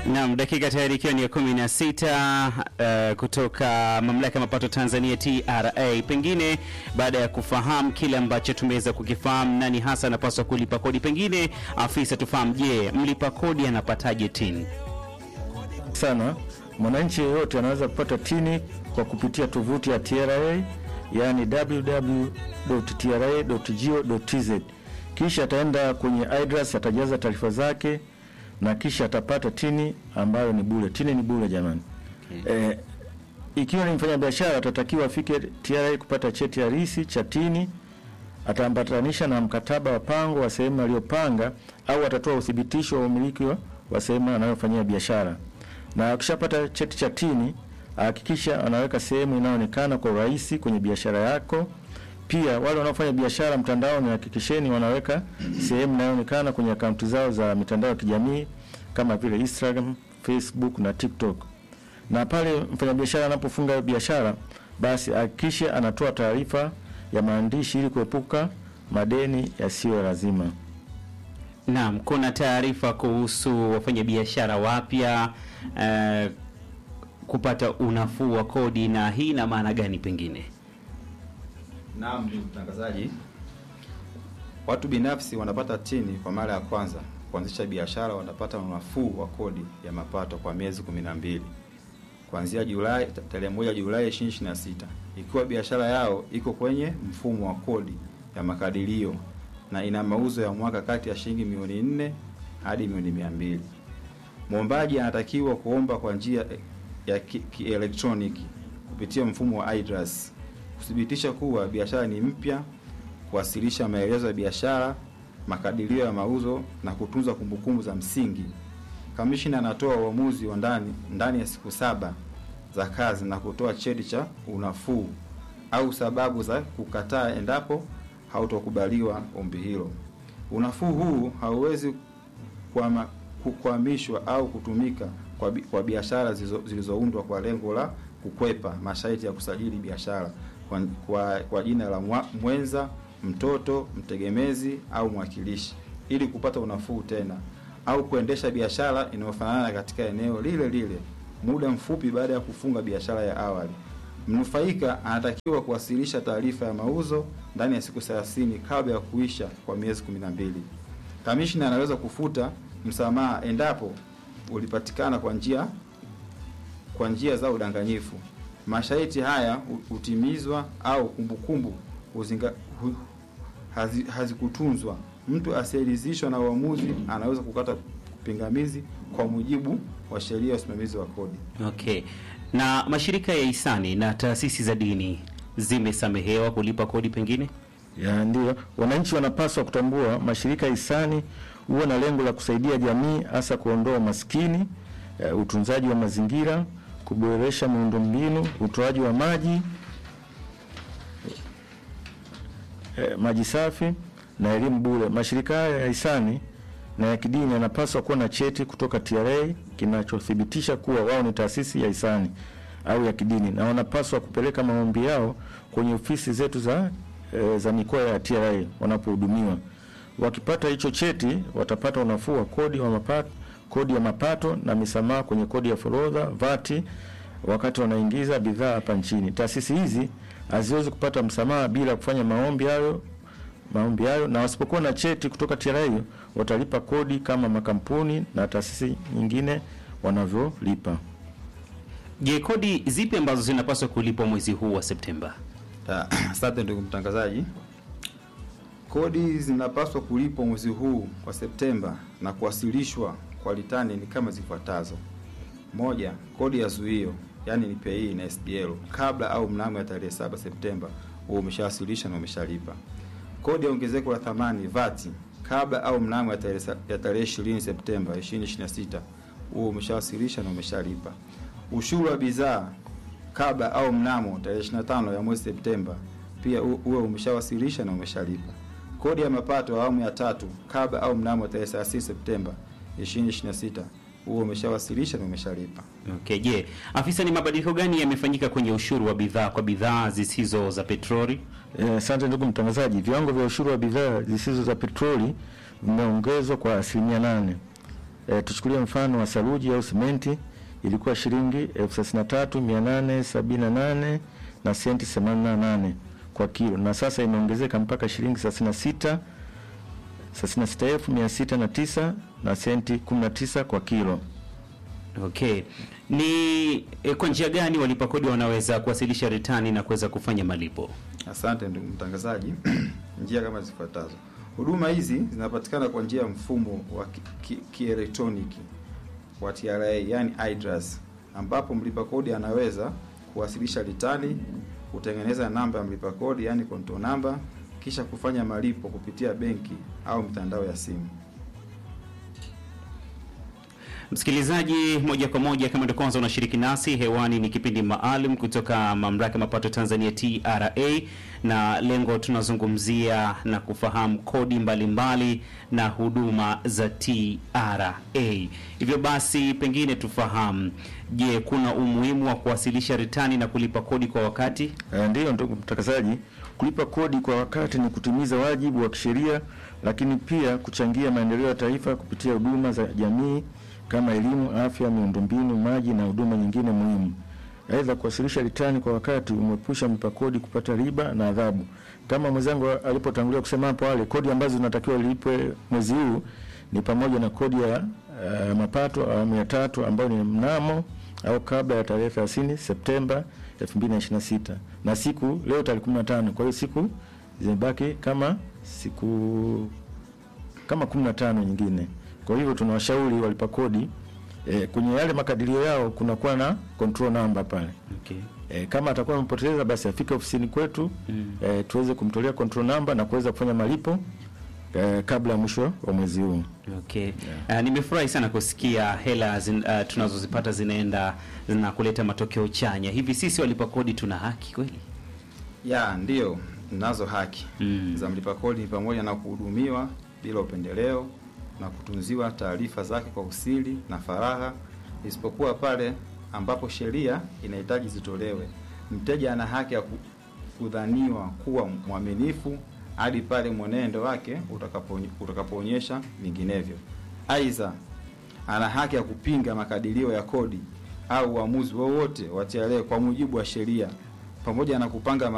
Naam, dakika tayari ikiwa ni ya kumi na sita uh, kutoka mamlaka ya mapato Tanzania TRA. Pengine baada ya kufahamu kile ambacho tumeweza kukifahamu, nani hasa anapaswa kulipa kodi, pengine afisa tufahamu, je, mlipa kodi anapataje tini? sana mwananchi yeyote anaweza kupata tini kwa kupitia tovuti ya TRA yaani www.tra.go.tz. Kisha ataenda kwenye IDRAS atajaza taarifa zake na kisha atapata tini ambayo ni bure. Tini ni bure jamani. Eh, ikiwa ni mfanyabiashara atatakiwa afike TRA kupata cheti halisi cha tini, ataambatanisha na mkataba wa pango wa sehemu aliyopanga au atatoa uthibitisho wa umiliki wa- wa sehemu anayofanyia biashara. Na akishapata cheti cha tini, hakikisha anaweka sehemu inayoonekana kwa urahisi kwenye biashara yako. Pia wale wanaofanya biashara mtandaoni, hakikisheni wanaweka sehemu inayoonekana kwenye akaunti zao za mitandao ya kijamii kama vile Instagram, Facebook na TikTok na pale mfanyabiashara anapofunga biashara basi hakikishe anatoa taarifa ya maandishi ili kuepuka madeni yasiyo ya lazima. Naam, kuna taarifa kuhusu wafanyabiashara wapya uh, kupata unafuu wa kodi, na hii ina maana gani pengine? Naam, ndugu mtangazaji, watu binafsi wanapata tini kwa mara ya kwanza kuanzisha biashara, wanapata unafuu wa kodi ya mapato kwa miezi 12 kuanzia Julai tarehe moja Julai 2026 ikiwa biashara yao iko kwenye mfumo wa kodi ya makadirio na ina mauzo ya mwaka kati ya shilingi milioni nne hadi milioni mia mbili. Mwombaji anatakiwa kuomba kwa njia ya ki- kielektroniki kupitia mfumo wa IDRAS kuthibitisha kuwa biashara ni mpya, kuwasilisha maelezo ya biashara, makadirio ya mauzo na kutunza kumbukumbu za msingi. Kamishina anatoa uamuzi wa ndani ndani ya siku saba za kazi na kutoa cheti cha unafuu au sababu za kukataa endapo hautokubaliwa ombi hilo. Unafuu huu hauwezi kuama- ku- kuhamishwa au kutumika kwa, bi- kwa biashara zilizo- zilizoundwa kwa lengo la kukwepa masharti ya kusajili biashara kwa, kwa, kwa jina la mwa, mwenza, mtoto, mtegemezi au mwakilishi ili kupata unafuu tena au kuendesha biashara inayofanana katika eneo lile lile muda mfupi baada ya kufunga biashara ya awali. Mnufaika anatakiwa kuwasilisha taarifa ya mauzo ndani ya siku 30 kabla ya kuisha kwa miezi 12. Kamishna anaweza kufuta msamaha endapo ulipatikana kwa njia kwa njia za udanganyifu. Masharti haya hu- hutimizwa au kumbukumbu huzinga- hu- hazi- hazikutunzwa. Mtu asiyeridhishwa na uamuzi anaweza kukata pingamizi kwa mujibu wa sheria ya usimamizi wa kodi. Okay, na mashirika ya hisani na taasisi za dini zimesamehewa kulipa kodi pengine? Ya ndio, wananchi wanapaswa kutambua mashirika ya hisani huwa na lengo la kusaidia jamii, hasa kuondoa umaskini, eh, utunzaji wa mazingira, kuboresha miundombinu, utoaji wa maji eh, maji safi na elimu bure. Mashirika haya ya hisani na ya kidini yanapaswa kuwa na cheti kutoka TRA kinachothibitisha kuwa wao ni taasisi ya hisani au ya kidini, na wanapaswa kupeleka maombi yao kwenye ofisi zetu za e, za mikoa ya TRA wanapohudumiwa. Wakipata hicho cheti, watapata unafuu wa kodi wa mapato, kodi ya mapato na misamaha kwenye kodi ya forodha vati wakati wanaingiza bidhaa hapa nchini. Taasisi hizi haziwezi kupata msamaha bila kufanya maombi hayo maombi hayo, na wasipokuwa na cheti kutoka TRA watalipa kodi kama makampuni na taasisi nyingine wanavyolipa. Je, kodi zipi ambazo zinapaswa kulipwa mwezi huu wa Septemba? Ta- Asante ndugu mtangazaji. Kodi zinapaswa kulipwa mwezi huu wa Septemba na kuwasilishwa kwa litani ni kama zifuatazo: moja, kodi ya zuio yani ni PAYE na SDL kabla au mnamo ya tarehe 7 Septemba huo umeshawasilisha na umeshalipa. Kodi ya ongezeko la thamani VAT kabla au mnamo ya tarehe sa- ya tarehe 20 Septemba 2026 huo umeshawasilisha na umeshalipa. Ushuru wa bidhaa kabla au mnamo tarehe 25 ya mwezi Septemba pia u- uwe umeshawasilisha na umeshalipa. Kodi ya mapato ya awamu ya tatu kabla au mnamo tarehe 30 Septemba 2026 huo umeshawasilisha na umeshalipa. Okay, je, afisa, ni mabadiliko gani yamefanyika kwenye ushuru wa bidhaa kwa bidhaa zisizo za petroli? Eh, Asante ndugu mtangazaji, viwango vya ushuru wa bidhaa zisizo za petroli vimeongezwa kwa asilimia nane E, tuchukulie mfano wa saruji au simenti ilikuwa shilingi elfu thelathini na tatu mia nane sabini na nane na senti themanini na nane kwa kilo na sasa imeongezeka mpaka shilingi thelathini na sita thelathini na sita elfu mia sita na tisa na senti kumi na tisa kwa kilo. Okay, ni eh, kwa njia gani walipa kodi wanaweza kuwasilisha ritani na kuweza kufanya malipo? Asante ndugu mtangazaji. njia kama zifuatazo. Huduma hizi zinapatikana kwa njia ya mfumo wa ki- ki- kielektroniki wa TRA, yani IDRAS, ambapo mlipa kodi anaweza kuwasilisha ritani, kutengeneza namba ya mlipa kodi, yani control number, kisha kufanya malipo kupitia benki au mitandao ya simu. Msikilizaji, moja kwa moja, kama ndio kwanza unashiriki nasi hewani, ni kipindi maalum kutoka mamlaka ya mapato Tanzania TRA, na lengo tunazungumzia na kufahamu kodi mbalimbali mbali na huduma za TRA. Hivyo basi, pengine tufahamu, je, kuna umuhimu wa kuwasilisha ritani na kulipa kodi kwa wakati? Eh, Ndiyo ndugu mtangazaji, kulipa kodi kwa wakati ni kutimiza wajibu wa kisheria, lakini pia kuchangia maendeleo ya taifa kupitia huduma za jamii kama elimu, afya, miundombinu, maji na huduma nyingine muhimu. Aidha, kuwasilisha ritani kwa wakati umepusha mlipa kodi kupata riba na adhabu. Kama mwenzangu alipotangulia kusema hapo awali, kodi ambazo zinatakiwa lipwe mwezi huu ni pamoja na kodi ya uh, mapato awamu ya tatu ambayo ni mnamo au kabla ya tarehe 30 Septemba 2026 na siku leo tarehe 15. Kwa hiyo siku zimebaki kama siku kama 15 nyingine. Kwa hivyo tunawashauri walipa kodi eh, kwenye yale makadirio yao kunakuwa na control number pale. Okay. E, kama atakuwa amepoteza basi afike ofisini kwetu Mm. e, tuweze kumtolea control number na kuweza kufanya malipo e, kabla ya mwisho wa mwezi huu. Okay. Uh, nimefurahi sana kusikia hela zin, uh, tunazozipata zinaenda zina kuleta matokeo chanya. Hivi sisi walipa kodi tuna haki kweli? Ya, ndiyo, nazo haki Mm. za mlipa kodi ni pamoja na kuhudumiwa bila upendeleo na kutunziwa taarifa zake kwa usiri na faragha, isipokuwa pale ambapo sheria inahitaji zitolewe. Mteja ana haki ya ku- kudhaniwa kuwa mwaminifu hadi pale mwenendo wake utakapo- utakapoonyesha vinginevyo. Aidha, ana haki ya kupinga makadirio ya kodi au uamuzi wowote wa TRA kwa mujibu wa sheria pamoja na kupanga